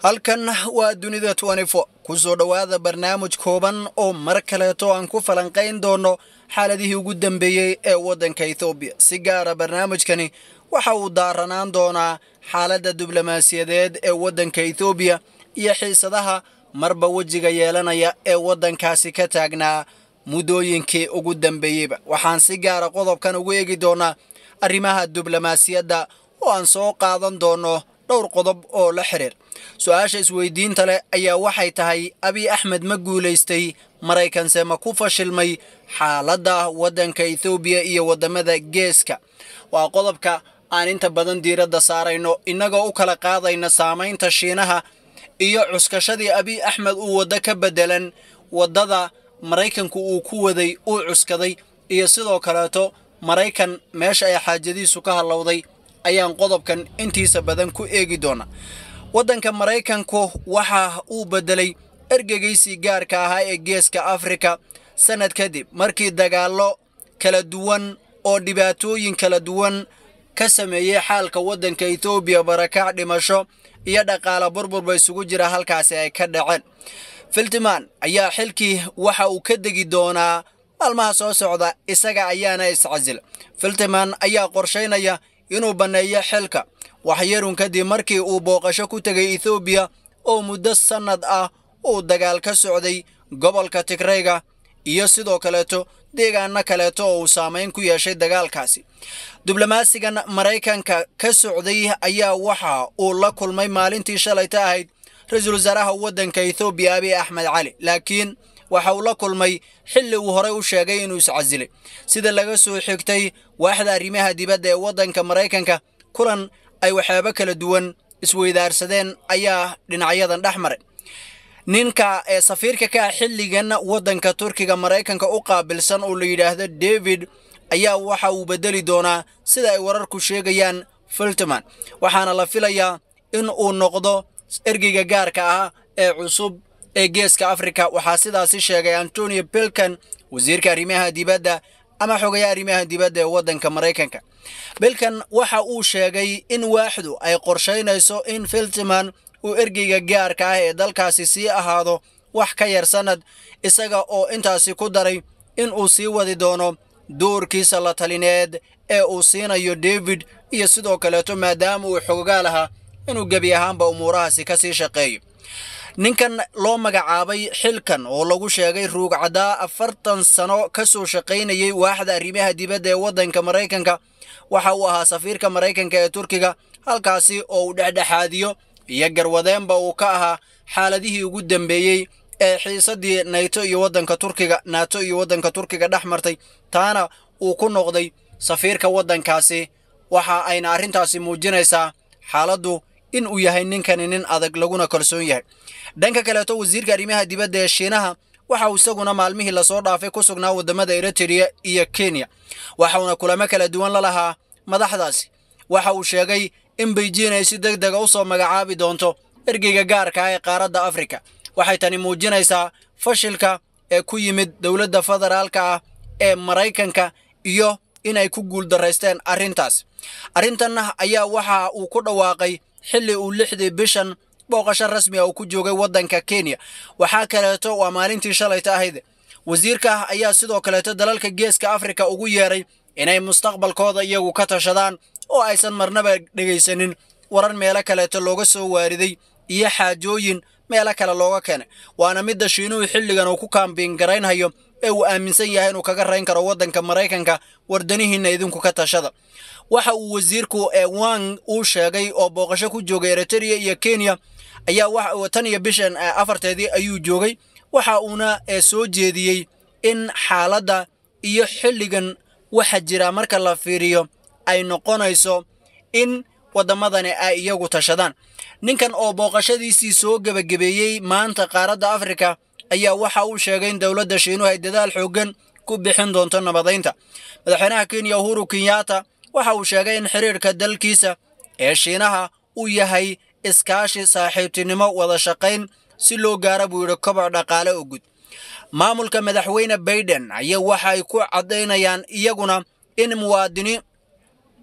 halkan waa dunida ku soo dhowaada barnaamij kooban oo mar kaleeto aan ku falanqayn doono xaaladihii ugu dambeeyey ee waddanka ethoobiya si gaara barnaamijkani waxa uu daaranaan doonaa xaaladda diblomaasiyadeed ee waddanka ethoobiya iyo xiisadaha marba wejiga yeelanaya ee waddankaasi ka taagnaa muddooyinkii ugu dambeeyeyba waxaan si gaara qodobkan ugu eegi doonaa arrimaha diblomaasiyadda oo aan soo qaadan doono dhowr qodob oo la xiriir su-aasha isweydiinta leh ayaa waxay tahay abiy axmed ma guulaystay maraykanse ma ku fashilmay xaaladda waddanka ethoobiya iyo waddamada geeska waa qodobka aan inta badan diiradda saarayno innagoo u kala qaadayna saamaynta shiinaha iyo cuskashadii abiy axmed uu waddo ka beddelan waddada maraykanku uu ku waday uu cuskaday iyo sidoo kaleeto maraykan meesha ay xaajadiisu ka hallowday ayaan qodobkan intiisa badan ku eegi doona waddanka maraykanku waxa uu beddelay ergegaysi gaarka ahaa ee geeska afrika sannad kadib markii dagaallo kala duwan oo dhibaatooyin kala duwan ka sameeyey xaalka waddanka etoobiya barakac dhimasho iyo dhaqaala burburba isugu jira halkaasi ay ka dhaceen filtiman ayaa xilkii waxa uu ka degi doonaa maalmaha soo socda isaga ayaana iscasila filtiman ayaa qorshaynaya inuu banneeyo xilka waxyarun kadib markii uu booqasho ku tegay ethoobiya oo muddo sannad ah uu dagaal ka socday gobolka tigrayga iyo sidoo kaleeto deegaano kaleeto oo uu saamayn ku yeeshay dagaalkaasi diblomaasigan maraykanka ka socday ayaa waxa uu la kulmay maalintii shalayta ahayd ra-iisul wasaaraha waddanka ethoobiya abiy axmed cali laakiin waxa uu la kulmay xilli uu horey u sheegay inuu iscasilay sida laga soo xigtay waaxda arrimaha dibadda ee waddanka maraykanka kulan ay waxyaabo kala duwan isweydaarsadeen ayaa dhinacyadan dhex maray ninka ee safiirka ka ah xilligan waddanka turkiga maraykanka u qaabilsan oo la yidhaahdo david ayaa waxa uu beddeli doonaa sida ay wararku sheegayaan filtiman waxaana la filayaa in uu noqdo ergeyga gaarka ah ee cusub ee geeska afrika waxaa sidaasi sheegay antonio bilkan wasiirka arrimaha dibadda ama xogayaha arrimaha dibadda ee waddanka maraykanka bilkan waxa uu sheegay in waaxdu ay qorshaynayso in filtiman uu ergeyga gaarka ah ee dalkaasi sii ahaado wax ka yar sannad isaga oo intaasi ku daray in uu sii wadi doono doorkiisa la talineed ee uu siinayo david iyo sidoo kaleeto maadaama uu xogogaa lahaa inuu gebi ahaanba umuurahaasi ka sii shaqeeyo ninkan loo magacaabay xilkan oo lagu sheegay ruugcaddaa afartan sano ka soo shaqaynayay waaxda arrimaha dibadda ee waddanka maraykanka waxa uu ahaa safiirka maraykanka ee turkiga halkaasi oo uu dhexdhexaadiyo iyo garwadeenba uu ka ahaa xaaladihii ugu dambeeyey ee xiisaddii nayto iyo waddanka turkiga naato iyo waddanka turkiga dhex martay taana uu ku noqday safiirka waddankaasi waxa ayna arrintaasi muujinaysaa xaaladdu in uu yahay ninkani nin adag laguna kalsoon yahay dhanka kaleeto wasiirka arrimaha dibadda ee shiinaha waxa uu isaguna maalmihii lasoo dhaafay ku sugnaa waddamada eritrea iyo kenya waxauna kulamo kala duwan la lahaa madaxdaasi waxa uu sheegay in beijing ay si deg dega u soo magacaabi doonto ergeyga gaarka ah ee qaaradda afrika waxay tani muujinaysaa fashilka ee ku yimid dowladda federaalka ah ee maraykanka iyo inay ku guuldaraysteen arrintaas arrintan ayaa waxa uu ku dhawaaqay xilli uu lixdii bishan booqasho rasmi ah uu ku joogay waddanka kenya waxaa kaleeto waa maalintii shalayta ahayd wasiirka ayaa sidoo kaleeto dalalka geeska afrika ugu yeeray inay mustaqbalkooda iyagu ka tashadaan oo aysan marnaba dhegaysanin warar meelo kaleeto looga soo waariday iyo xaajooyin meelo kale looga keenay waana midda shiinuhu xilligan uu ku kaambiin garaynhayo ee uu aaminsan yahay inuu kaga rayn karo waddanka maraykanka wardanihiinna idinku ka tashada waxa uu wasiirku ee wang uu sheegay oo booqasho ku joogay eritrea iyo kenya ayaa tan iyo bishan afarteedii ayuu joogay waxa uuna soo jeediyey in xaaladda iyo xilligan waxa jira marka la fiiriyo ay noqonayso in waddamadani ay iyagu tashadaan ninkan oo booqashadiisii soo gebagabeeyey maanta qaaradda afrika ayaa waxa uu sheegay in dowladda shiinuhu ay dadaal xooggan ku bixin doonto nabadaynta madaxweynaha kenya uhuru kenyatta waxa uu sheegay in xiriirka dalkiisa ee shiinaha uu yahay iskaashi saaxiibtinimo wada shaqayn si loo gaara buu yidhi koboc dhaqaale oo gud maamulka madaxweyne baiden ayaa waxay ku caddaynayaan iyaguna in muwaadiniin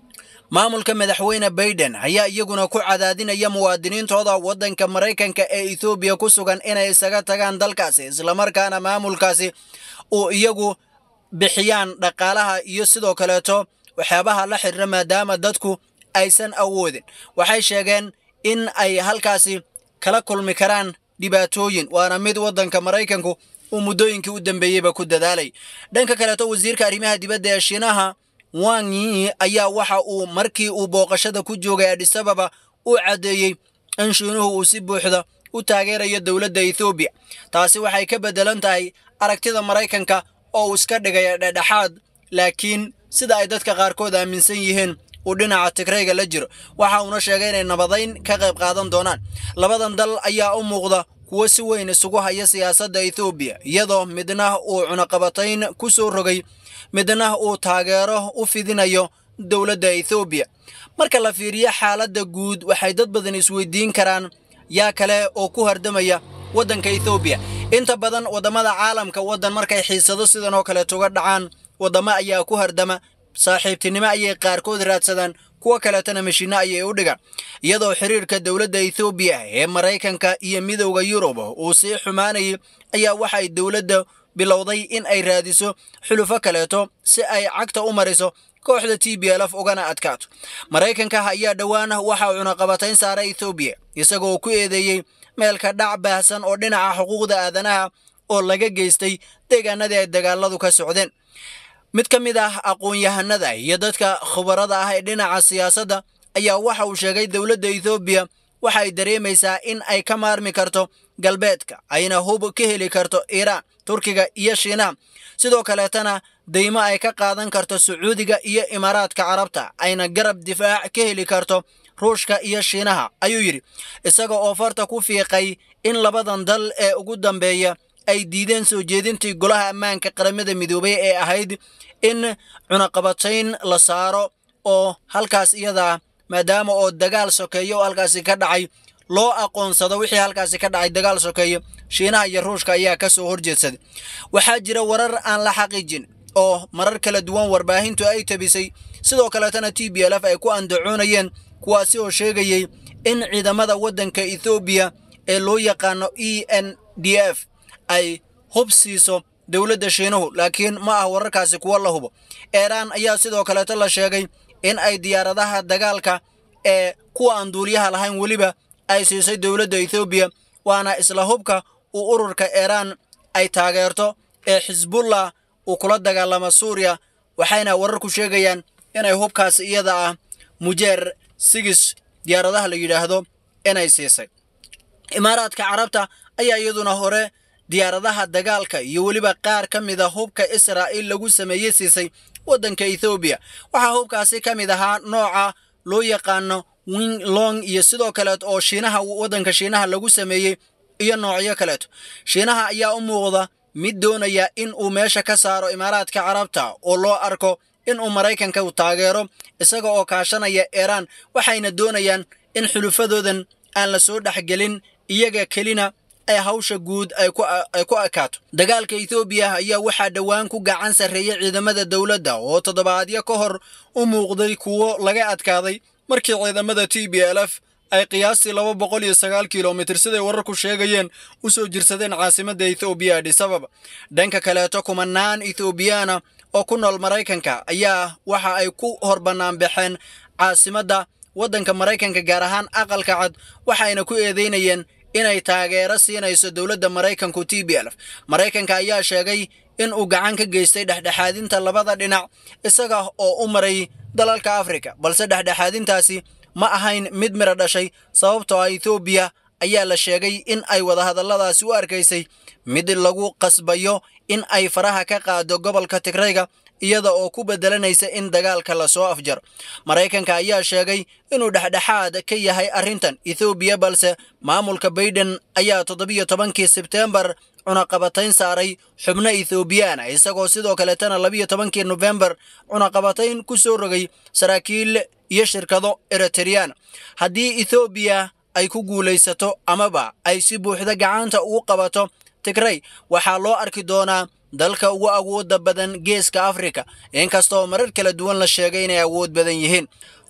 maamulka madaxweyne baiden ayaa iyaguna ku cadaadinaya muwaadiniintooda waddanka maraykanka ee ethoobiya ku sugan inay isaga tagaan dalkaasi islamarkaana maamulkaasi uu iyagu bixiyaan dhaqaalaha iyo sidoo kaleeto waxyaabaha la xiriira maadaama dadku aysan awoodin waxay sheegeen in ay halkaasi kala kulmi karaan dhibaatooyin waana mid waddanka maraykanku uu muddooyinkii u dambeeyeyba ku dadaalay dhanka kaleeto wasiirka arrimaha dibadda ee shiinaha wang yi ayaa waxa uu markii uu booqashada ku joogay adhisababa u caddeeyey in shiinuhu uu si buuxda u taageerayo dowladda ethoobiya taasi waxay ka beddelan tahay aragtida maraykanka oo uu iska dhigaya dhedhexaad laakiin sida ay dadka qaarkood aaminsan yihiin uu dhinaca tigrayga la jiro waxa uuna sheegay inay nabadayn ka qayb qaadan doonaan labadan dal ayaa u muuqda kuwo si weyn isugu haya siyaasadda ethoobiya iyadoo midna uu cunaqabatayn ku soo rogay midna uu taageero u fidinayo dowladda ethoobiya marka la fiiriyo xaaladda guud waxay dad badan isweydiin karaan yaa kale oo ku hardamaya waddanka ethoobiya inta badan waddamada caalamka waddan markay xiisado sidan oo kaleeto uga dhacaan waddamo ayaa ku hardama saaxiibtinimo ayay qaarkood raadsadaan kuwo kaleetana mashiinno ayay u dhigaan iyadoo xiriirka dowladda ethoobiya ee maraykanka iyo midowda yurub uu sii xumaanayay ayaa waxay dowladda bilowday in ay raadiso xulufo kaleeto si ay cagta u mariso kooxda t b lf ugana adkaato maraykanka ayaa dhowaan waxa uu cunaqabatayn saaray ethoobiya isagoo ku eedeeyey meelka dhac baahsan oo dhinaca xuquuqda aadanaha oo laga geystay deegaanadii ay dagaaladu ka socdeen mid ka mid ah aqoon-yahanada iyo dadka khubarada ah ee dhinaca siyaasadda ayaa waxa uu sheegay dowladda ethoobiya waxa ay dareemaysaa in ay ka maarmi karto galbeedka ayna hub ka heli karto iiraan turkiga iyo shiinaha sidoo kaleetana deymo ay ka qaadan karto sacuudiga iyo imaaraadka carabta ayna garab difaac ka heli karto ruushka iyo shiinaha ayuu yidhi isaga oo farta ku fiiqay in labadan dal ee ugu dambeeya ay diideen soo jeedintii golaha ammaanka qaramada midoobay ee ahayd in cunaqabatayn la saaro oo halkaas iyadaa maadaama oo dagaal sokeeyo oo halkaasi ka dhacay loo aqoonsado wixii halkaasi ka dhacay dagaal sokeeyo shiinaha iyo ruushka ayaa ka soo horjeedsaday waxaa jira warar aan la xaqiijin oo marar kala duwan warbaahintu ay tabisay sidoo kaleetana t b l f ay ku andacoonayeen kuwaasi oo sheegayey in ciidamada waddanka ethoobiya ee loo yaqaano e n d f ay hub siiso dowladda shiinuhu laakiin ma ah wararkaasi kuwo la hubo eeraan ayaa sidoo kaleeto la sheegay in ay diyaaradaha dagaalka ee kuwa aan duuliyaha lahayn weliba ay siisay dowladda ethoobiya waana isla hubka uu ururka eeraan ay taageerto ee xisbullah uu kula dagaalamo suuriya waxayna wararku sheegayaan inay hubkaasi iyada ah mujeer sigis diyaaradaha la yidhaahdo inay siisay imaaraadka carabta ayaa iyaduna hore diyaaradaha dagaalka iyo weliba qaar ka mid a hubka israa'iil lagu sameeyey siisay waddanka ethoobiya waxaa hubkaasi ka mid ahaa nooca loo yaqaano wing long iyo sidoo kaleet oo shiinaha waddanka shiinaha lagu sameeyey iyo noocyo kaleeto shiinaha ayaa u muuqda mid doonaya in uu meesha ka saaro imaaraadka carabta oo loo arko in uu maraykanka taageero isaga oo kaashanaya iiraan waxayna doonayaan in xulufadoodan aan la soo dhexgelin iyaga kelina ay hawsha guud ay ku ekaato dagaalka ethoobiya ayaa waxaa dhowaan ku gacan sarreeyay ciidamada dowladda oo toddobaadyo ka hor u muuqday kuwo laga adkaaday markii ciidamada t b l f ay qiyaastii laba boqol iyo sagaal kilomitir siday wararku sheegayeen u soo jirsadeen caasimadda ethoobiya adhisababa dhanka kaleeto kumanaan ethoobiyaana oo ku nool maraykanka ayaa waxa ay ku hor bannaanbaxeen caasimadda waddanka maraykanka gaar ahaan aqalka cad waxayna ku eedeynayeen inay taageero siinayso dowladda maraykanku t b l f maraykanka ayaa sheegay in uu gacan ka geystay dhexdhexaadinta labada dhinac isaga oo u maray dalalka afrika balse dhexdhexaadintaasi ma ahayn mid miro dhashay sababtoo ah ethoobiya ayaa la sheegay in ay wadahadalladaasi u arkaysay mid lagu qasbayo in ay faraha ka qaado gobolka tigrayga iyada oo ku bedelanaysa in dagaalka lasoo afjaro maraykanka ayaa sheegay inuu dhexdhexaad ka yahay arrintan ethoobiya balse maamulka baiden ayaa toddobiyo tobankii sebteembar cunaqabatayn saaray xubno ethoobiyaana isagoo sidoo kaleetana labiyo tobankii nofembar cunaqabatayn ku soo rogay saraakiil iyo shirkado eritreyaan haddii ethoobiya ay ku guulaysato amaba ay si buuxda gacanta ugu qabato tigray waxaa loo arki doonaa dalka ugu awoodda badan geeska afrika inkastoo marar kala duwan la sheegay inay awood badan yihiin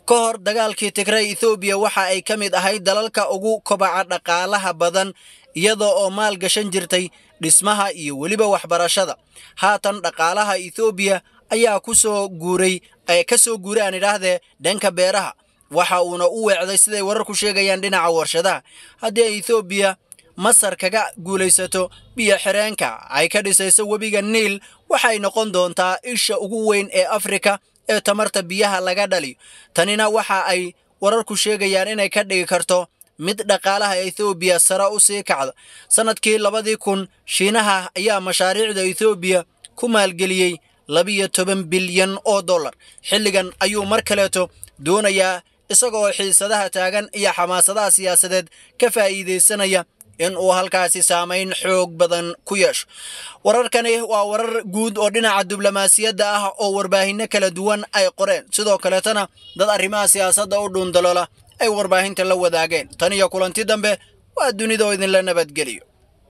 ka hor dagaalkii tigray ethoobiya waxa ay ka mid ahayd dalalka ugu kobaca dhaqaalaha badan iyadoo oo maal gashan jirtay dhismaha iyo weliba waxbarashada haatan dhaqaalaha ethoobiya ayaa ku soo guuray ka soo guuray aan idhaahdee dhanka beeraha waxa uuna u weecday siday wararku sheegayaan dhinaca warshadaha haddii ay ethoobiya masar kaga guulaysato biyo xireenka ay ka dhisayso webiga niil waxay noqon doontaa isha ugu weyn ee afrika ee tamarta biyaha laga dhaliyo tanina waxa ay wararku sheegayaan inay ka dhigi karto mid dhaqaalaha ethoobiya sare u sii kacda sannadkii labadii kun shiinaha ayaa mashaariicda ethoobiya ku maalgeliyey labiyo toban bilyan oo dollar xilligan ayuu mar kaleeto doonayaa isagoo xiisadaha taagan iyo xamaasadaha siyaasadeed ka faa'iidaysanaya in uu halkaasi saamayn xoog badan ku yeesho wararkani waa warar guud oo dhinaca diblomaasiyadda ah oo warbaahinno kala duwan ay qoreen sidoo kaleetana dad arrimaha siyaasadda u dhuundaloola ay warbaahinta la wadaageen tan iyo kulanti dambe waa dunida oo idinla nabadgeliyo